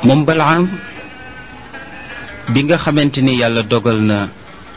moom balaam bi nga xamante ni yàlla dogal na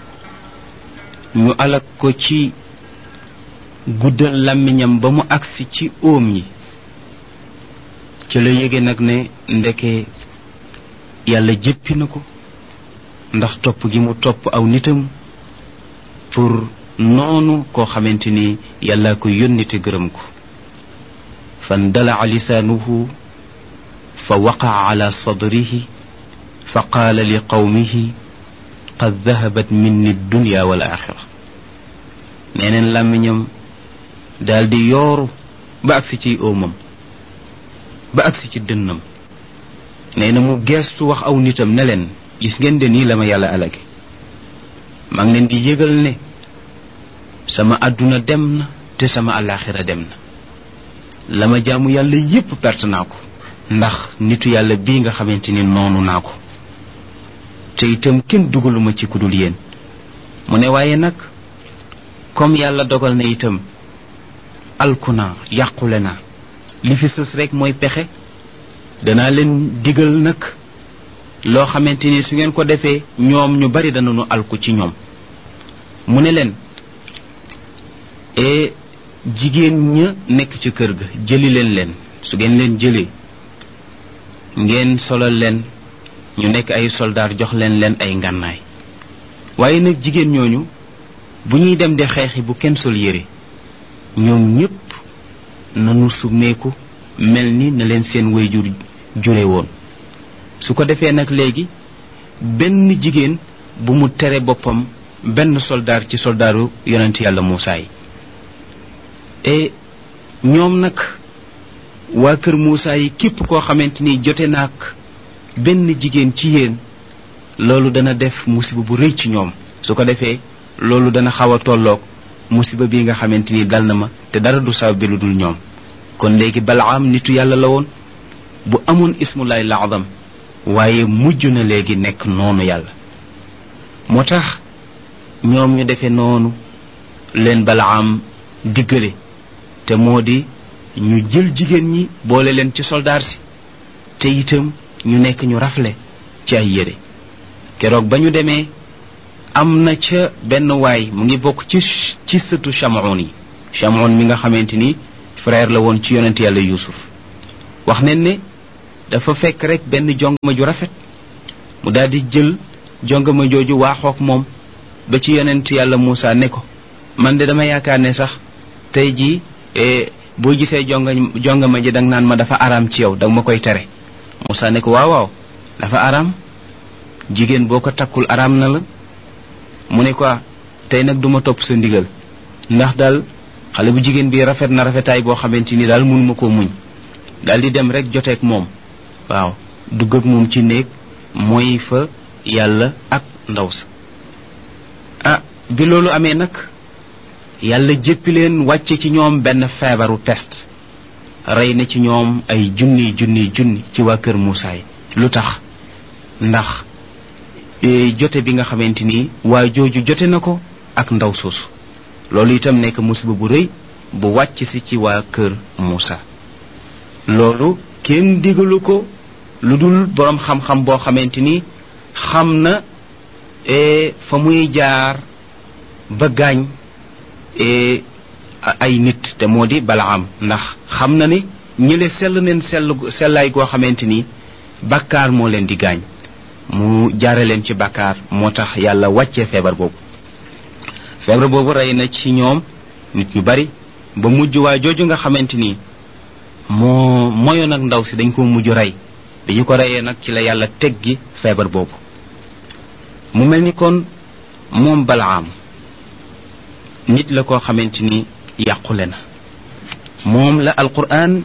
ñu alak ko ci guddal làmmiñam ba mu agsi ci óom yi ci la yége nag ne ndeke yàlla jéppi na ko ndax topp gi mu topp aw nitam pour noonu koo xamante ni yàlla ko yónni te gërëm ko fan dalaa lisaanuhu fa waqaa ala sadrihi fa qaala li qawmihi qad dahabat minni dunya wal axira neeneen làmmiñam daal di yooru ba agsi ciy óomam ba agsi ci dënnam nee na mu geestu wax aw nitam ne leen gis ngeen de nii la ma yàlla alage maa ngi leen di yëgal ne sama àdduna dem na te sama alaxira dem na la ma jaamu yàlla yépp perte naa ko ndax nitu yàlla bii nga xamante ni noonu naa ko te itam kenn dugaluma ci kudul yéen mu ne waaye nag comme yàlla dogal na itam alku naa yàqule naa li fi sës rek mooy pexe danaa leen digal nag loo xamante ni su ngeen ko defee ñoom ñu bari danañu alku ci ñoom mu ne leen e jigéen ña nekk ci kër ga jëli leen leen su ngeen leen jëlee ngeen solal leen ñu nekk ay soldaar jox leen leen ay ngànnaay waaye nag jigéen ñooñu bu ñuy dem di xeexi bu kenn sol yére ñoom ñépp nanu summeeku mel ni na leen seen wayjur jure woon su ko defee nag léegi benn jigéen bu mu tere boppam benn soldaar ci soldaaru yonent yàlla Muusaa yi e ñoom nag waa kër Muusaa yi képp koo xamante ni jote naag benn jigéen ci yéen loolu dana def musiba bu rëy ci ñoom su ko defee loolu dana xaw a tolloog musiba bi nga xamante ni dal na ma te dara du sabab bi lu dul ñoom kon léegi balaam nitu yàlla la woon bu amoon ismullahi laadam waaye mujj na léegi nekk noonu yàlla moo tax ñoom ñu defee noonu leen balaam diggale te moo di ñu jël jigéen ñi boole leen ci soldaar si te itam ñu nekk ñu rafle ci ay yére keroog ba ñu demee am na ca benn waay mu ngi bokk ci ci sëtu chamoon yi chamoon mi nga xamante ni frère la woon ci yonent yàlla yusuf wax nañ ne dafa fekk rek benn jongama ju rafet mu daal di jël jongama jooju waaxook moom ba ci yonent yàlla Muusa ne ko man de dama yaakaar ne sax tey jii boo gisee jonga jongama ji danga naan ma dafa araam ci yow danga ma koy tere Muusa ne ko waaw waaw dafa araam jigéen boo ko takkul araam na la mu ne ko tey nag duma topp sa ndigal ndax daal xale bu jigéen bi rafet na rafetaay boo xamante ni daal mënuma koo muñ daal di dem rek joteeg moom waaw dugg ak moom ci néeg mooy fa yàlla ak ndaw sa ah bi loolu amee nag yàlla jéppi leen wàcce ci ñoom benn feebaru peste rey na ci ñoom ay junni junni junni ci waa kër Muusaa yi lu tax ndax jote bi nga xamante ni waa jooju jote na ko ak ndaw soosu loolu itam nekk musiba bu rëy bu wàcc si ci waa kër Muusaa loolu kenn digalu ko lu dul boroom xam-xam boo xamante ni xam na fa muy jaar ba gaañ ay nit te moo di balaam ndax xam na ni ñële sell neen sell sellaay goo xamante ni bàkkaar moo leen di gaañ mu jaare leen ci bàkkaar moo tax yàlla wàccee feebar boobu feebar boobu rey na ci ñoom nit ñu bari ba mujj waa jooju nga xamante ni moo moyoon ak ndaw si dañ ko mujj rey bi ñu ko reyee nag ci la yàlla teggi feebar boobu mu mel ni kon moom balaam nit la koo xamante ni yàqule na moom la alquran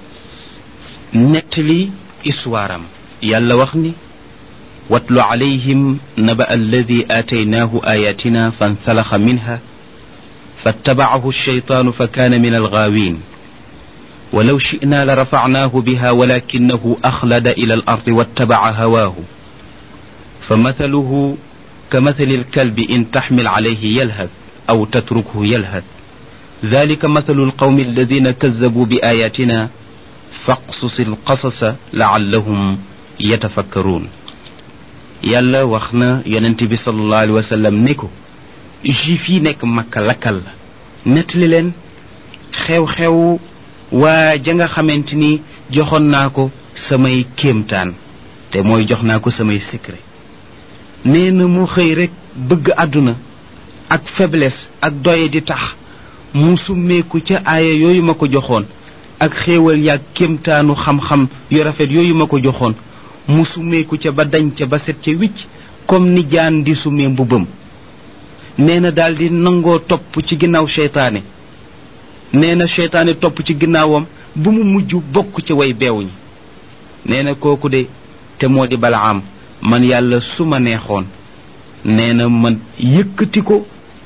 nettali histoire am yàlla wax ni watlu alayhim naba alladi aataynaahu ayatina fansalaxa minha فاتبعه الشيطان فكان من الغاوين ولو شئنا لرفعناه بها ولكنه أخلد إلى الأرض واتبع هواه فمثله كمثل الكلب إن تحمل عليه يلهث أو تتركه يلهث ذلك مثل القوم الذين كذبوا بآياتنا فاقصص القصص لعلهم yatafakkaruun yàlla wax na yonent bi sallallahu alayhi wa sallam ne ko juif yi nekk makka lakkal la nettali leen xew-xew waa ja nga xamante ni joxoon naa ko samay kéemtaan te mooy jox naa ko samay secret nee na mu xëy rek bëgg àdduna ak faiblesse ak doye di tax mu summeeku ca aaya yooyu ma ko joxoon ak xéewal yaag kéemtaanu xam-xam yu rafet yooyu ma ko joxoon mu summeeku ca ba dañ ca ba set ca wicc comme ni jaan di summee mbubbam nee na daal di nangoo topp ci ginnaaw seytaane nee na seytaane topp ci ginnaawam bu mu mujj bokk ci way beew ñi nee na kooku de te moo di balaam man yàlla su ma neexoon nee na man yëkkati ko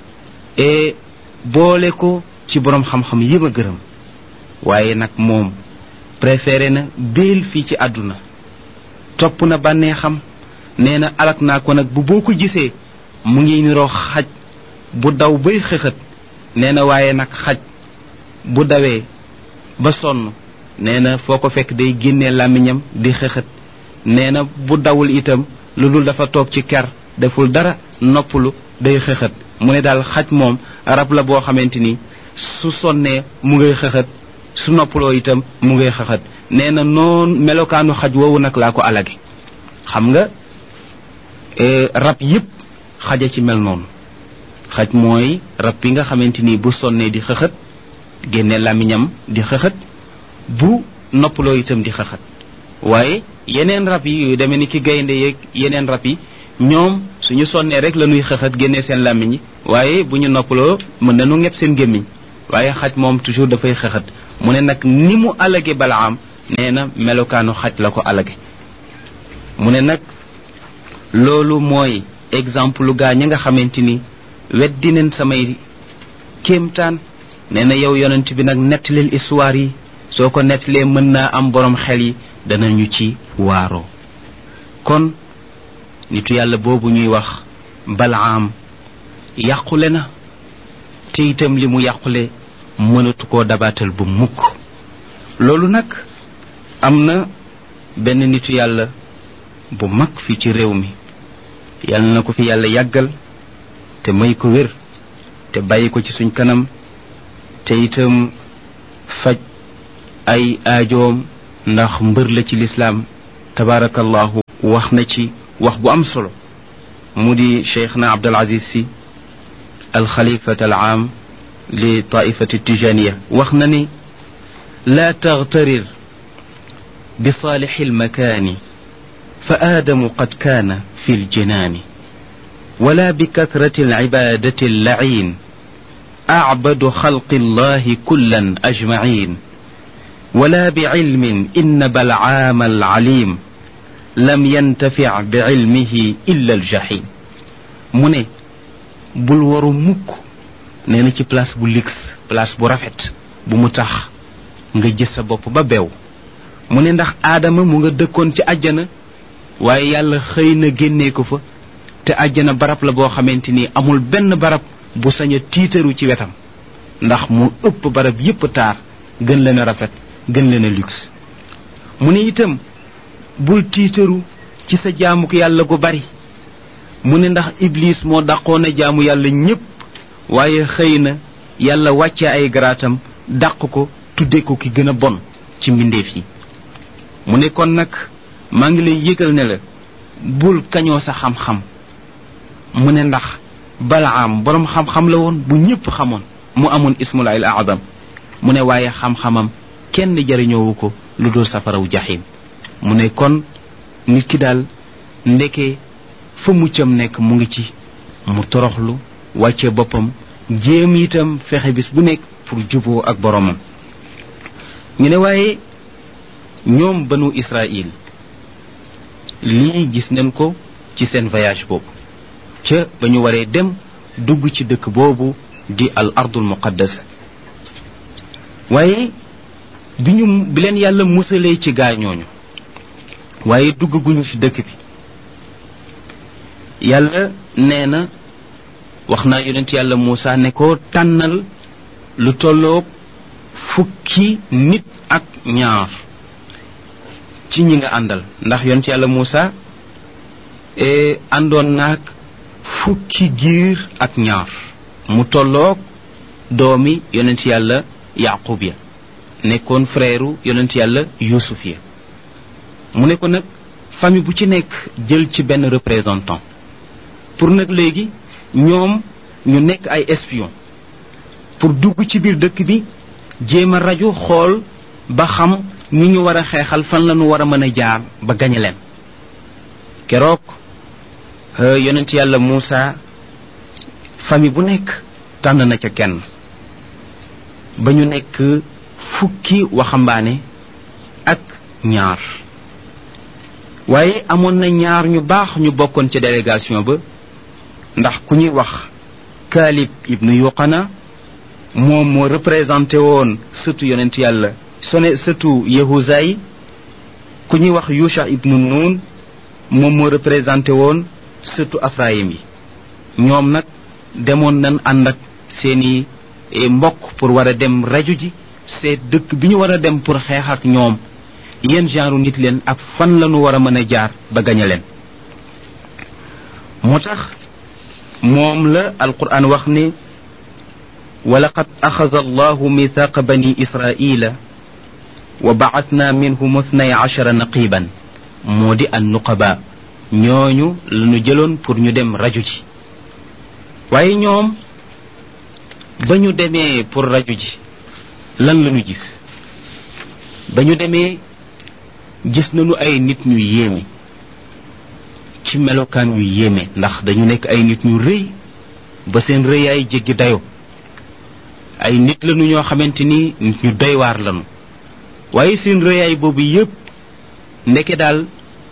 e boole ko ci boroom xam-xam yi ma gërëm waaye nag moom préféré na béel fii ci àdduna topp na bànneexam nee na alak naa ko nag bu boo ko gisee mu ngi niroo xaj bu daw bay xëxët nee na waaye nag xaj bu dawee ba sonn nee na foo ko fekk day génnee làmmiñam di xëxët nee na bu dawul itam lu dul dafa toog ci ker deful dara noppalu day xëxët mu ne daal xaj moom rab la boo xamante ni su sonnee mu ngay xëxët su noppaloo itam mu ngay xëxët nee na noon melokaanu xaj woowu nag laa ko alage xam nga rab yépp xaja ci mel noonu xaj mooy rab bi nga xamante ni bu sonnee di xëxët génne làmmiñam di xëxët bu noppaloo itam di xëxët waaye yeneen rab yi yu demee ni ki gaynde yeeg yeneen rab yi ñoom suñu sonnee rek la ñuy xëxët génne seen làmmiñ yi waaye bu ñu noppaloo mën nañu ñepp seen gémmiñ waaye xaj moom toujours dafay xëxët mu ne nag ni mu alage balaam nee na melokaanu xaj la ko alage mu ne nag loolu mooy exemple lu gaa ñi nga xamante ni weddi nañ samay kéemtaan nee na yow yonent bi nag nettalil histoire yi soo ko nettalee mën naa am borom xel yi danañu ci waaroo kon nitu yàlla boobu ñuy wax balaam yàqule na te itam li mu yàqule mënatu koo dabaatal bu mukk loolu nag am na benn nitu yàlla bu mag fii ci réew mi yàlla na ko fi yàlla yàggal te may ko wér te bàyyi ko ci suñ kanam te itam faj ay aajoom ndax mbër la ci lislaam tabaarakallahu wax na ci wax bu am solo mu di cheikhna abdul aziz si alxalifat al aam li taifati tijaniya wax na ni laa taghtarir bi saalixi almakaani fa aadamu qad kaana fi ljinaani ولا بكثرة العبادة اللعين أعبد خلق الله كلا أجمعين ولا بعلم إن بلعام العليم لم ينتفع بعلمه إلا الجحيم من بول ورو موك نينا ci place bu lix place bu rafet bu mu tax nga gis sa bopp ba beew mu ne ndax aadama mu nga dëkkoon ci àjjana waaye yàlla xëy na génnee ko fa te àjjana barab la boo xamante ni amul benn barab bu sañ a tiitaru ci wetam ndax mu ëpp barab yépp taar gën leen a rafet gën leen a luxe mu ne itam bul tiitaru ci sa jaamuk yàlla gu bari mu ne ndax iblis moo dàqoon a jaamu yàlla ñépp waaye xëy na yàlla wàcce ay garaatam dàq ko tudde ko ki gën a bon ci mbindeef yi mu ne kon nag maa ngi lay yëgal ne la bul kañoo sa xam-xam mu ne ndax balaam boroom xam-xam la woon bu ñëpp xamoon mu amoon ismulaay al adam mu ne waaye xam-xamam kenn jariñoowu ko lu dul safaraw jaxim mu ne kon nit ki daal ndeke fa muccam nekk mu ngi ci mu toroxlu wàcce boppam jéem itam fexe bis bu nekk pour juboo ak boromam ñu ne waaye ñoom banu israil lii gis nañ ko ci seen voyage boobu ca ba ñu waree dem dugg ci dëkk boobu di al ardul muqaddas waaye bi ñu bi leen yàlla musalee ci gaañooñu waaye dugg guñu ci dëkk bi yàlla nee na wax naa yonent yàlla Muusa ne ko tànnal lu tolloog fukki nit ak ñaar ci ñi nga àndal ndax yonent yàlla Muusa àndoon naag fukki giir ak ñaar mu tolloog doomi yonent yàlla yaqub ya nekkoon frère yonent yàlla yusuf ya mu ne ko nag famille bu ci nekk jël ci benn représentant pour nag léegi ñoom ñu nekk ay espion pour dugg ci biir dëkk bi jéem a rajo xool ba xam ñi ñu war a xeexal fan la ñu war a mën a jaar ba gañe leen keroog yonent yàlla Muusa famille bu nekk tànn na ca kenn ba ñu nekk fukki waxambaane ak ñaar waaye amoon na ñaar ñu baax ñu bokkoon ca délégation ba ndax ku ñuy wax Kaalib ibnu Yuqana moom moo représenté woon sëtu yonent yàlla sone sëtu Yahuza yi ku ñuy wax Yusha ibnu Nun moom moo représenté woon sëtu Afrayim yi ñoom nag demoon nañ ànd ak seeni mbokk pour war a dem raju ji seet dëkk bi ñu war a dem pour xeex ak ñoom yéen genre nit leen ak fan la ñu war a mën a jaar ba gañe leen moo tax moom la alquran wax ne walaqad axada allahu mithaqa bani israila wa bacatna minhum ithnay ashara naqiban moo di an nuqaba ñooñu la ñu jëloon pour ñu dem raju ji waaye ñoom ba ñu demee pour raju ji lan la ñu gis ba ñu demee gis nañu ay nit ñu yéeme ci melokaan yu yéeme ndax dañu nekk ay nit ñu rëy ba seen rëyaay jéggi dayo ay nit lañu ñoo xamante ni nit ñu doy waar lañu waaye seen rëyaay boobu yépp ndeke daal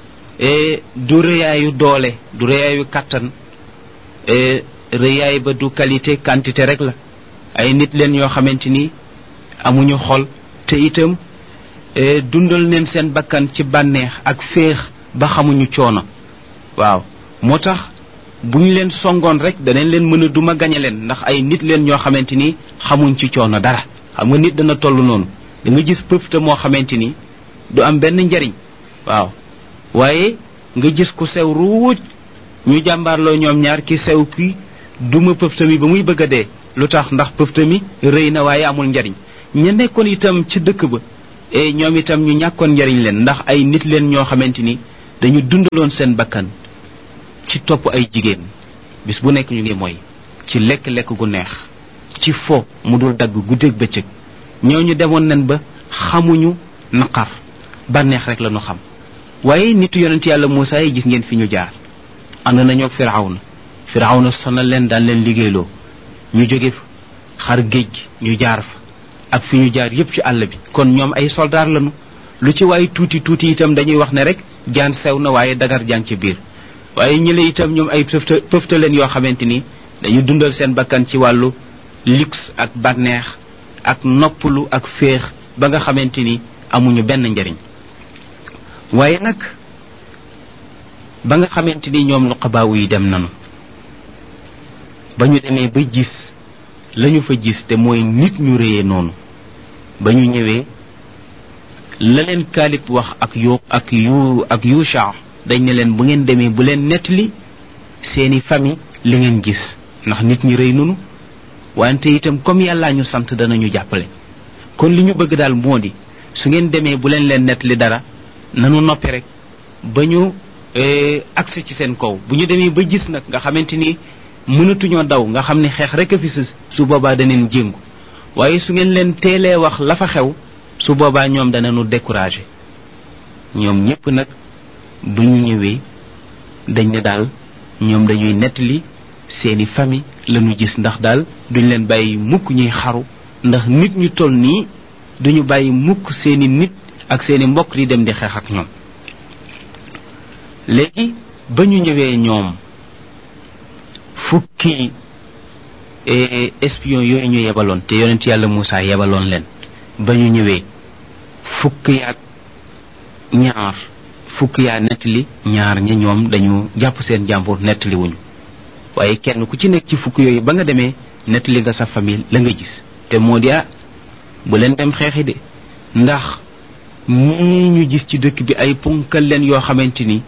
du rëyaayu doole du rëyaayu kàttan rëyaay ba du qualité quantité rek la ay nit leen yoo xamante ni amuñu xol te itam dundal neen seen bakkan ci bànneex ak féex ba xamuñu coono waaw moo tax bu ñu leen songoon rek danañ leen mën a duma gañe leen ndax ay nit leen ñoo xamante ni xamuñ ci coono dara xam nga nit dana toll noonu da nga gis pëfte moo xamante ni du am benn njariñ waaw waaye nga gis ku sew ruuj ñu jàmbaarloo ñoom ñaar ki sew ki duma pëfte mi ba muy bëgg a dee lu tax ndax pëfte mi rëy na waaye amul njariñ ña nekkoon itam ci dëkk ba e ñoom itam ñu ñàkkoon njariñ leen ndax ay nit leen ñoo xamante ni dañu dundaloon seen bakkan ci topp ay jigéen bis bu nekk ñu ngi mooy ci lekk-lekk gu neex ci fo mu dul dagg guddeeg bëccëg ñooñu demoon nañ ba xamuñu naqar bànneex rek la ñu xam waaye nitu yonent yàlla Muusaa yi gis ngeen fi ñu jaar ànd nañoo ak firawna firawna sonal leen daan leen liggéeyloo ñu jóge xar géej gi ñu jaar fa ak fi ñu jaar yépp ci àll bi kon ñoom ay soldaar lañu lu ci waaye tuuti tuuti itam dañuy wax ne rek jaan sew na waaye dagar jaan ci biir waaye ñële itam ñoom ay pëfta pëfta leen yoo xamante ni dañu dundal seen bakkan ci wàllu luxe ak bànneex ak noppalu ak féex ba nga xamante ni amuñu benn njariñ waaye nag ba nga xamante ni ñoom nuqabaawu yi dem nanu ba ñu demee ba gis lañu fa gis te mooy nit ñu réyee noonu ba ñu ñëwee la leen kaalib wax ak yu ak yu ak yusha dañ ne leen bu ngeen demee bu leen nettali seeni famille li ngeen gis ndax nit ñi rëy nunu wante itam comme yàllaa ñu sant danañu jàppale kon li ñu bëgg daal moo di su ngeen demee bu leen leen nettali dara nanu noppi rek ba ñu agsi ci seen kaw bu ñu demee ba gis nag nga xamante ni mënatuñoo daw nga xam ne xeex rek a fi sës su boobaa daneen jéngu waaye su ngeen leen teelee wax la fa xew su boobaa ñoom danañu découragé ñoom ñépp nag bu ñu ñëwee dañ ne daal ñoom dañuy nettali seeni famille lañu gis ndax daal duñ leen bàyyi mukk ñuy xaru ndax nit ñu toll nii duñu bàyyi mukk seeni nit ak seeni mbokk di dem di xeex ak ñoom léegi ba ñu ñëwee ñoom fukki espion yooyu ñu yebaloon te yonent yàlla Moussa yebaloon leen ba ñu ñëwee fukk yaak ñaar fukk yaa nettali ñaar ña ñoom dañu jàpp seen jàmbur nettali wuñu waaye kenn ku ci nekk ci fukk yooyu ba nga demee nettali nga sa famille la nga gis te moo di ah bu leen dem xeexi de ndax ñii ñu gis ci dëkk bi ay punkal leen yoo xamante ni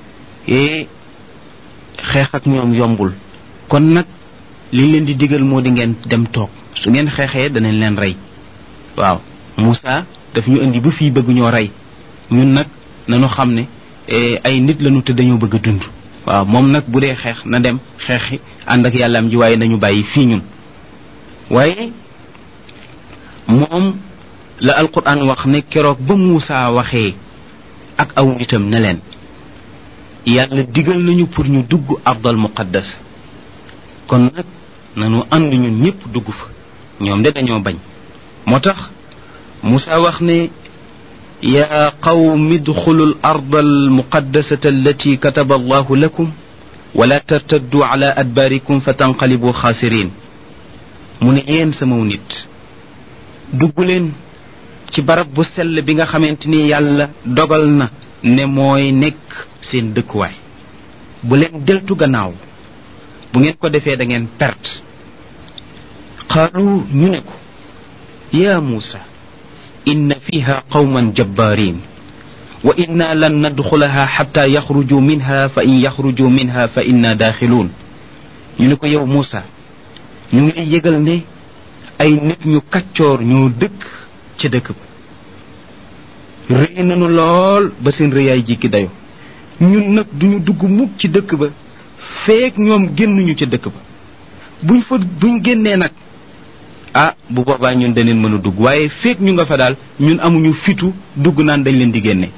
e xeex ak ñoom yombul kon nag li leen di digal moo di ngeen dem toog su ngeen xeexee danañ leen rey waaw Moussa daf ñu indi ba fii bëgg ñoo rey ñun nag nañu xam ne ay nit lañu te dañoo bëgg a dund waaw moom nag bu dee xeex na dem xeexi ànd ak yàllaam ji waaye nañu bàyyi fii ñun waaye moom la alquran wax ne keroog ba Moussa waxee ak aw nitam ne leen yàlla digal nañu pour ñu dugg ardal muqaddas kon nag nanu ànd ñun ñëpp dugg fa ñoom de dañoo bañ moo tax Moussa wax ne yaa qawmi idxulu al arda almuqaddasata allati kataba allahu lakum wala tartaddu ala adbaarikum fa tanqalibu xaasirin mu ne yéen samaw nit dugg leen ci barab bu sell bi nga xamante ni yàlla dogal na ne mooy nekk seen dëkkuwaay bu leen deltu gannaaw bu ngeen ko defee da ngeen perte qaalu ñu ne ko yaa muusa inna fiha qawman jabbaarin wa inna lan nadxulaha xatta yaxruju minha fa in yaxruju minha fa inna daaxiluun ñu ne ko yow muusa ñu ngi lay yëgal ne ay nit ñu kaccoor ñoo dëkk ca dëkk ba rëy nañu lool ba seen rëyaay jikki dayo ñun nag duñu dugg mukk ci dëkk ba feek ñoom génnuñu ca dëkk ba buñ fa buñ génnee nag ah bu boobaa ñun daneen mën a dugg waaye feek ñu nga fa daal ñun amuñu fitu dugg naan dañ leen di génne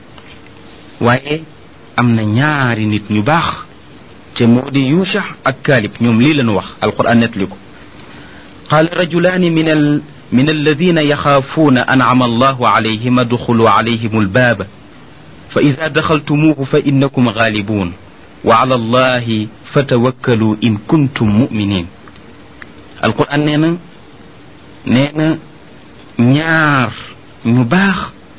waaye am na ñaari nit ñu baax te moo di yusha ak kaalib ñoom lii lañu wax alquran netli ko qaala rajulaani min al من الذين يخافون أنعم الله عليهم ادخلوا عليهم الباب فإذا دخلتموه فإنكم غالبون وعلى الله فتوكلوا إن كنتم مؤمنين القرآن نينا نينا ñaar ñu baax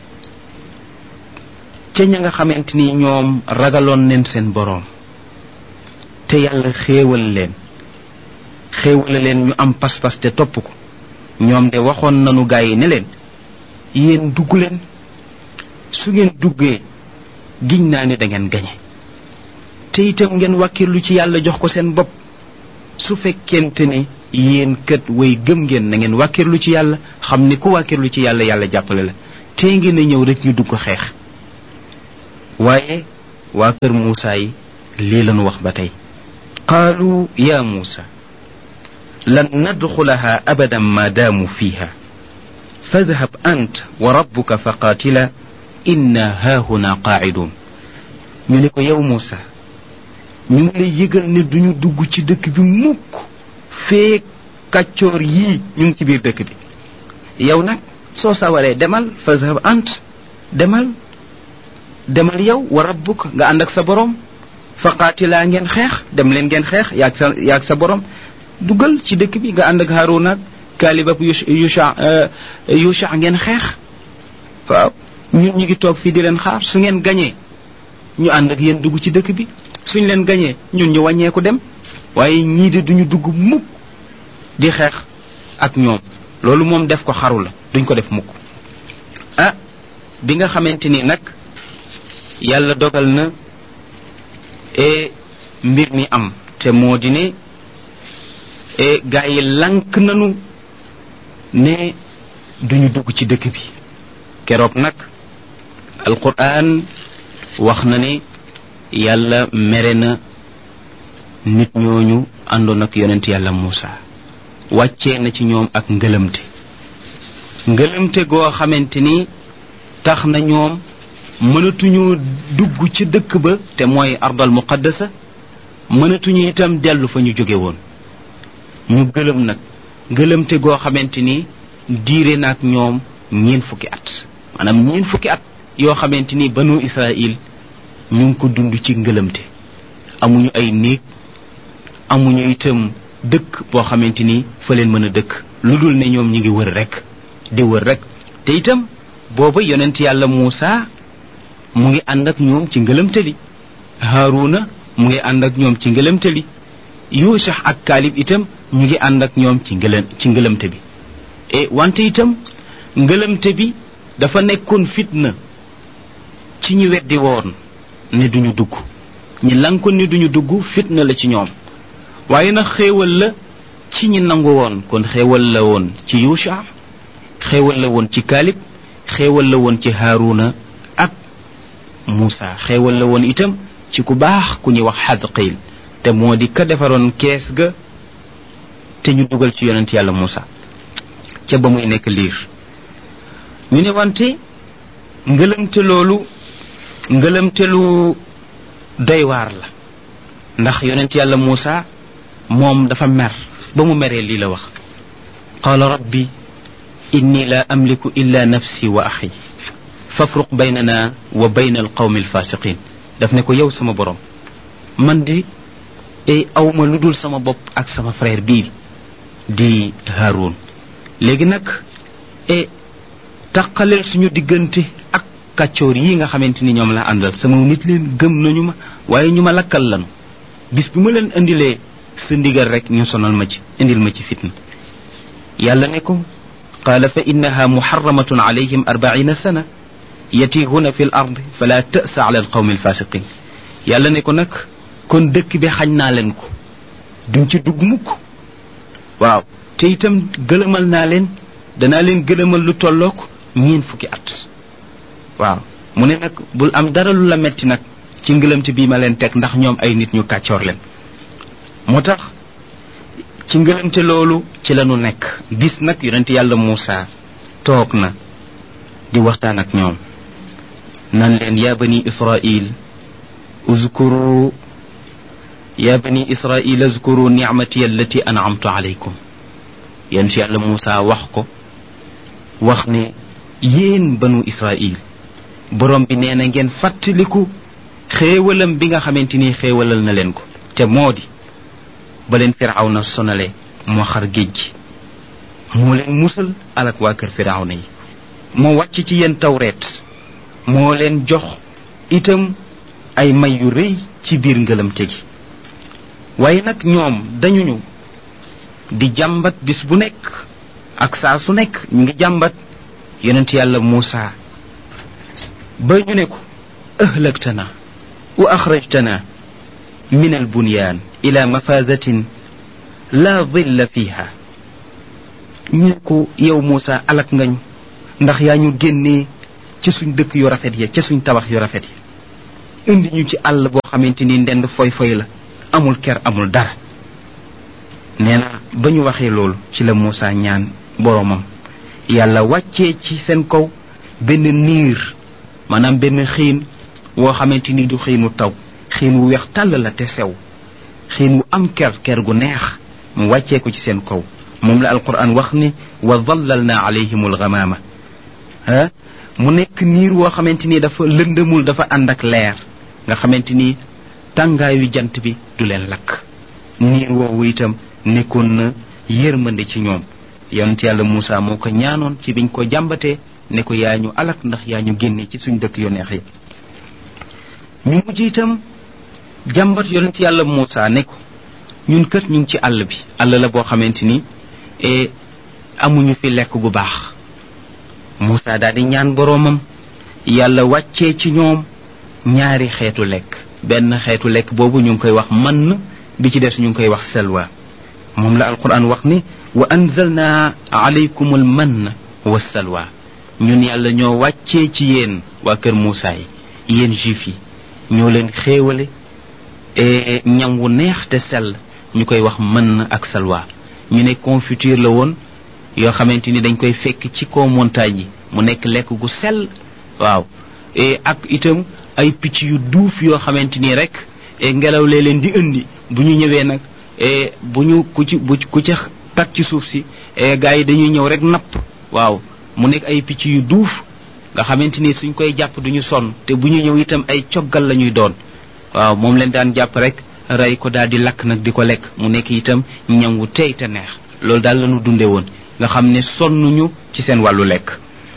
ca ña nga xamante ni ñoom ragaloon neen seen boroom te yàlla xéewal leen xéewale leen ñu am pas-pas te topp ko ñoom de waxoon nanu gaa yi ne leen yéen dugg leen su ngeen duggee giñ naa ne da ngeen gañe te itam ngeen wàkkirlu ci yàlla jox ko seen bopp su fekkente ne yéen kat way gëm ngeen na ngeen wàkkirlu ci yàlla xam ni ku wàkkirlu ci yàlla yàlla jàppale la tee ngeen a ñëw rek ñu dugg xeex waaye waa kër Muusa yi lii lañu wax ba tey qaalu ya Muusa lan nadxulaha abadan ma daamu fiha fadhab ant wa rabbuka fa qaatila inna haahuna qaacidun ñu ne ko yow Muusa ñu ngi lay yëgal ne duñu dugg ci dëkk bi mukk fee kàccoor yii ñu ngi ci biir dëkk bi yow nag soo sawaree demal fadhab ant demal demal yow wa rabbuk nga ànd ak sa borom fa qaatilaa ngeen xeex dem leen ngeen xeex yaag sa yaag sa borom dugal ci dëkk bi nga ànd ak Haaruna ak Kaalib ak Yusha Yusha ngeen xeex waaw ñun ñu ngi toog fii di leen xaar su ngeen gañee ñu ànd ak yéen dugg ci dëkk bi suñ leen gañee ñun ñu wàññeeku dem waaye ñii de duñu dugg mukk di xeex ak ñoom loolu moom def ko xaru la duñ ko def mukk ah bi nga xamante ni nag yàlla dogal na e mbir mi am te moo di ne e gaa yi lank nanu ne duñu dugg ci dëkk bi keroog nag alquran wax na ne yàlla mere na nit ñooñu àndoon ak yonent yàlla Muusa wàccee na ci ñoom ak ngëlëmte ngëlëmte goo xamante ni tax na ñoom mënatuñu dugg ci dëkk ba te mooy ardal muqaddasa mënatuñu itam dellu fa ñu jóge woon ñu gëlëm nag gëlëmte goo xamante ni diire na ak ñoom ñeen fukki at maanaam ñeen fukki at yoo xamante ni banu israil ñu ngi ko dund ci ngëlëmte amuñu ay néeg amuñu itam dëkk boo xamante ni fa leen mën a dëkk lu dul ne ñoom ñi ngi wër rek di wër rek te itam booba yonent yàlla Muusa mu ngi ànd ak ñoom ci ngëlëmtali Haaruna mu ngi ànd ak ñoom ci ngëlëmtali Yuusa ak Kaalib itam ñu ngi ànd ak ñoom ci ngëlëm ci ngëlëmte bi e wante itam ngëlëmte bi dafa nekkoon fitna ci ñi weddi woon ne duñu dugg ñi lankoon ni duñu dugg fitna la ci ñoom waaye nag xéewal la ci ñi nangu woon kon xéewal la woon ci yusha xéewal la woon ci kaalib xéewal la woon ci haaruna ak muusa xéewal la woon itam ci ku baax ku ñuy wax xadqiil te moo di ka defaroon kees ga te ñu dugal ci yonent yàlla muusa ca ba muy nekk liir ñu ne wante ngëlëmte loolu ngëlëmte lu doy waar la ndax yonent yàlla muusa moom dafa mer ba mu meree lii la wax qaala rabbi inni la amliku illa nafsi wa axi fafruq baynana wa bayna alqawmi alfasiqin daf ne ko yow sama borom man di e awma lu dul sama bopp ak sama frère bii di Haroun léegi nag e taqaleel suñu diggante ak kàccoor yi nga xamante ni ñoom la àndal sama nit leen gëm nañu ma waaye ñu ma lakkal lanu bis bi ma leen indilee sa ndigal rek ñu sonal ma ci indil ma ci fitna yàlla ne ko qaala fa innaha muharramatun alayhim arbaina sana yatihuna fi l ard fala tasa ala alqawmi alfasiqin yàlla ne ko nag kon dëkk bi xañ naa leen ko duñ ci dugg mukk waaw te itam gëlëmal naa leen danaa leen gëlëmal lu tollook ñeen fukki at waaw mu ne nag bul am dara lu la metti nag ci ngëlëmte bii ma leen teg ndax ñoom ay nit ñu kàccoor leen moo tax ci ngëlëmte loolu ci lañu nekk bis nag yonent yàlla Muusa toog na di waxtaan ak ñoom nan leen yaa bani israil uzkuru yaa bani israil uzkuru nicmati allati an'amtu alaykum yonent yàlla Muusa wax ko wax ne yéen banu israil borom bi nee na ngeen fàttaliku xéewalam bi nga xamante ni xéewalal na leen ko te moo di ba leen firawna sonale moo xar géej gi moo leen musal alak waa kër firawna yi moo wàcc ci yéen tawreet moo leen jox itam ay may yu rëy ci biir ngëlamte gi waaye nag ñoom dañuñu di jàmbat bis bu nekk ak saa su nekk ñu ngi jàmbat yonent yàlla Muusa ba ñu ne ko ahlaktana wa axrajtana min albunyaan ila mafazatin la dilla fiha ñu ne ko yow Muusa alak ngañu ndax yaa ñu génnee ca suñ dëkk yu rafet ya ca suñ tabax yu rafet ya indi ñu ci àll boo xamante ni ndend foy foy la amul ker amul dara nee na ba ñu waxee loolu ci la Muusa ñaan boroomam yàlla wàccee ci seen kaw benn niir maanaam benn xiin woo xamante ni du xiinu taw xiin wu weex tàll la te sew xiin wu am ker ker gu neex mu wàccee ko ci seen kaw moom la alquran wax ni wa dallalna alayhim alghamama ah mu nekk niir woo xamante ni dafa lëndëmul dafa ànd ak leer nga xamante ni tàngaayu jant bi du leen lakk niir woowu itam nekkoon na yërmande ci ñoom yonent yàlla Muusa moo ko ñaanoon ci biñ ko jàmbatee ne ko yaa ñu alak ndax yaa ñu génne ci suñ dëkk yu neex yi ñu mujj itam jàmbat yonent yàlla Muusa ne ko ñun kët ñu ngi ci àll bi àll la boo xamante ni amuñu fi lekk gu baax Muusa daal di ñaan boroomam yàlla wàccee ci ñoom ñaari xeetu lekk benn xeetu lekk boobu ñu ngi koy wax mann bi ci des ñu ngi koy wax selwa moom la alquran wax ni wa anzalna alaykum al mann wa salwa ñun yàlla ñoo wàccee ci yéen waa kër Muusa yi yéen juif yi ñoo leen xéewale ñam wu neex te sell ñu koy wax mën ak salwa ñu ne confiture la woon yoo xamante ni dañ koy fekk ci kaw montagne yi mu nekk lekk gu sell waaw ak itam ay picc yu duuf yoo xamante ni rek ngelaw lee leen di indi bu ñu ñëwee nag bu ñu ku ci bu ku ci tag ci suuf si gars yi dañuy ñëw rek napp waaw mu nekk ay picc yu duuf nga xamante ni suñ koy jàpp duñu sonn te bu ñu ñëw itam ay coggal la ñuy doon waaw moom leen daan jàpp rek rey ko daal di lakk nag di ko lekk mu nekk itam ñam wu tey te neex loolu daal lañu dunde woon nga xam ne sonnuñu ci seen wàllu lekk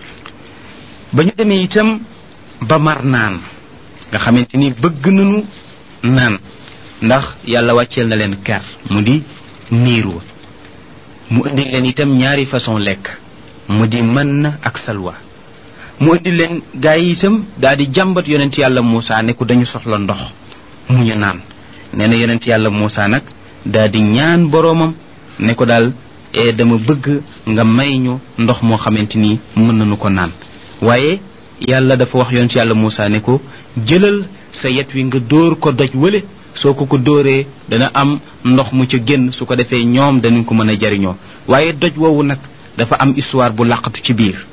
ba ñu demee itam ba mar naan nga xamante ni bëgg nañu naan ndax yàlla wàcceel na leen ker mu di niir wa mu indi leen itam ñaari façon lekk mu di mën na ak salwa mu indi leen gaa yi itam daal di jàmbat yonent yàlla Muusa ne ko dañu soxla ndox mu ñu naan nee na yonent yàlla Muusa nag daal di ñaan boroomam ne ko daal e dama bëgg nga may ñu ndox moo xamante ni mën nañu ko naan waaye yàlla dafa wax yonent yàlla Muusa ne ko jëlal sa yet wi nga dóor ko doj wële soo ko ko dóoree dana am ndox mu ca génn su ko defee ñoom danañ ko mën a jariñoo waaye doj woowu nag dafa am histoire bu làqatu ci biir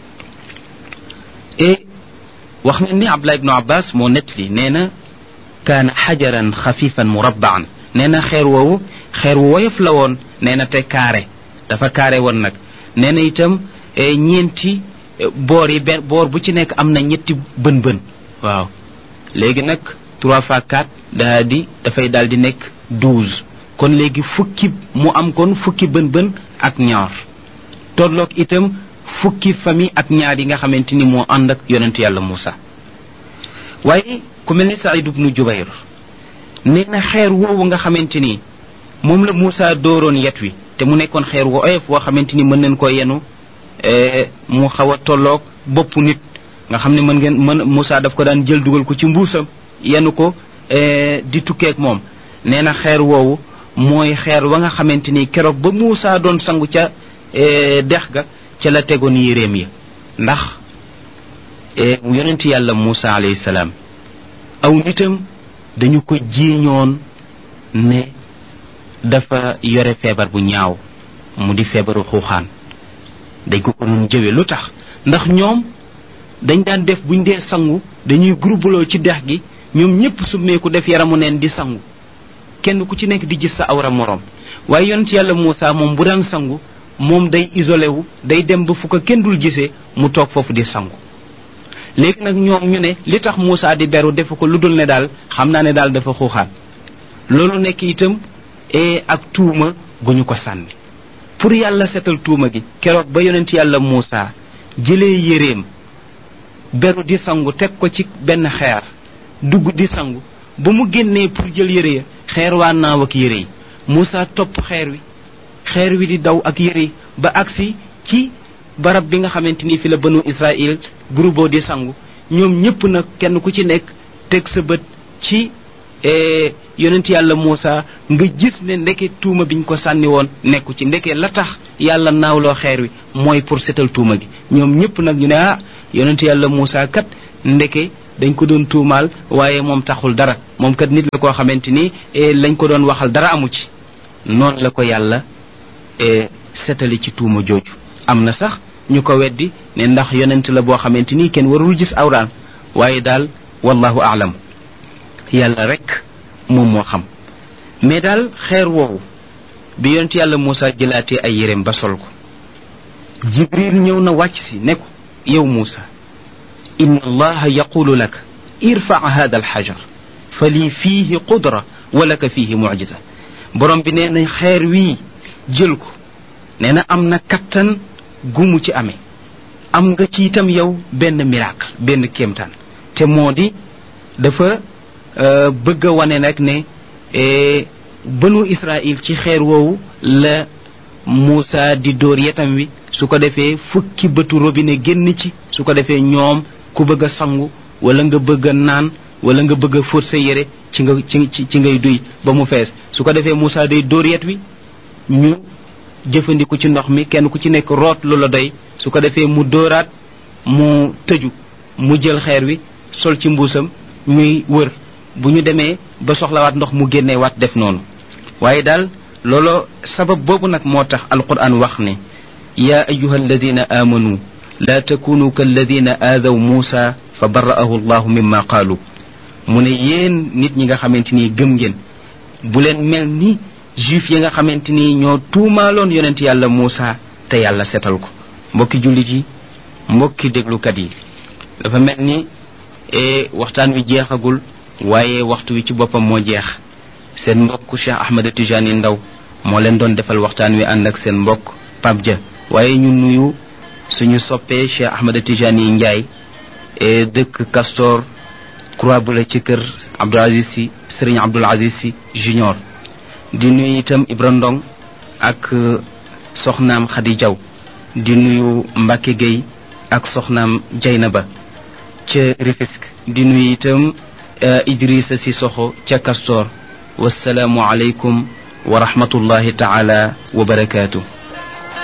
et wax na ni Abdullah ibnu Abbas moo nettali nee na kaana xajaran xafifan murabbaan nee na xeer woowu xeer wu woyof la woon nee na te kaare dafa kaare woon nag nee na itam ñeenti boor yi benn boor bu ci nekk am na ñetti bën bën waaw léegi nag trois fois quatre daa di dafay daal di nekk douze kon léegi fukki mu am kon fukki bën bën ak ñaar tolloog itam fukki famille ak ñaar yi nga xamante ni moo ànd ak yonent yàlla Muusa waaye ku mel ni Saïd ibnu Jubayr nee na xeer woowu nga xamante ni moom la Muusa dooroon yet wi te mu nekkoon xeer wu oyof woo xamante ni mën nañ ko yenu mu xaw a tolloog bopp nit nga xam ne mën ngeen mën Muusa daf ko daan jël dugal ko ci mbuusam yenu ko di tukkeek moom nee na xeer woowu mooy xeer wa nga xamante ni keroog ba Muusa doon sangu ca dex ga ca la tegoon yéreem ya ndax yonent yàlla Muusa alayhi salaam aw nitam dañu ko jiiñoon ne dafa yore feebar bu ñaaw mu di feebaru xuuxaan dañ ko ko doon jëwe lu tax ndax ñoom dañ daan def buñ dee sangu dañuy groupeloo ci dex gi ñoom ñépp summeeku def yaramu neen di sangu kenn ku ci nekk di gis sa awra moroom waaye yonent yàlla Muusa moom bu daan sangu moom day isolé wu day dem ba fu ko kenn dul gisee mu toog foofu di sangu léegi nag ñoom ñu ne li tax Muusa di beru defu ko lu dul ne daal xam naa ne daal dafa xuuxaan loolu nekk itam e ak tuuma gu ñu ko sànni pour yàlla setal tuuma gi keroog ba yonent yàlla Muusa jëlee yéreem beru di sangu teg ko ci benn xeer dugg di sangu ba mu génnee pour jël yére ya xeer waa naaw ak yére yi Muusa topp xeer wi xeer wi di daw ak yére yi ba agsi ci barab bi nga xamante ni fi la banu Israël groupe di sangu ñoom ñépp nag kenn ku ci nekk teg sa bët ci yonent yàlla Muusa nga gis ne ndeke tuuma biñ ko sànni woon nekku ci ndeke la tax yàlla naawloo xeer wi mooy pour setal tuuma gi ñoom ñépp nag ñu ne ah yonent yàlla Muusa kat ndeke dañ ko doon tuumaal waaye moom taxul dara moom kat nit la koo xamante ni lañ ko doon waxal dara amu ci noonu la ko yàlla setali ci tuuma jooju am na sax ñu ko weddi ne ndax yonent la boo xamante ni kenn warul gis awraan waaye daal wallahu aalam yàlla rek moom moo xam mais daal xeer woowu bi yonent yàlla Muusa jëlaatee ay yéreem ba sol ko jibril ñëw na wàcc si ne ko yow Muusa inna allaha yaqulu laka irfa hada alxajar fa lii fiihi qudra wa laka fiihi mucjisa borom bi nee na xeer wii jël ko nee na am na kattan gumu ci amee am nga ci itam yow benn miracle benn kéemtaan te moo di dafa bëgg a wane nag ne bënu Israël ci xeer woowu la Muusa di dóor yetam wi su ko defee fukki bëtu robinet génn ci su ko defee ñoom ku bëgg a sangu wala nga bëgg a naan wala nga bëgg a fóot sa yére ci nga ci ci ngay duy ba mu fees su ko defee Muusa day dóor yet wi ñu jëfandiku ci ndox mi kenn ku ci nekk root lu la doy su ko defee mu dóoraat mu tëju mu jël xeer wi sol ci mbuusam ñuy wër bu ñu demee ba soxlawaat ndox mu génnee waat def noonu waaye daal loolo sabab boobu nag moo tax alquran wax ne yaa ayuha alladina aamanu laa takunu kalladina aadaw muusa fa bara'ahu allahu mimma qaalu mu ne yéen nit ñi nga xamante ni gëm ngeen bu leen mel ni juif yi nga xamante ni ñoo tuumaaloon yonent yàlla Muusa te yàlla setal ko mbokki jullit yi mbokki déglukat yi dafa mel ni waxtaan wi jeexagul waaye waxtu wi ci boppam moo jeex seen mbokk Cheikh Ahmed Tijani Ndaw moo leen doon defal waxtaan wi ànd ak seen mbokk Pape Dia waaye ñu nuyu suñu soppee Cheikh Ahmed Tijani Ndiaye dëkk Castor Croix bu la ci kër Abdoul Aziz Sy Serigne Abdoul Aziz Sy Junior di nuyu itam Ibra Ndong ak soxnaam Khady Diaw di nuyu Mbacke Gueye ak soxnaam Jaynaba ca Rufisque di nuyu itam Idrissa Sissoko ca Castor wasalaamu aleykum wa rahmatullahi taala wa barakaatu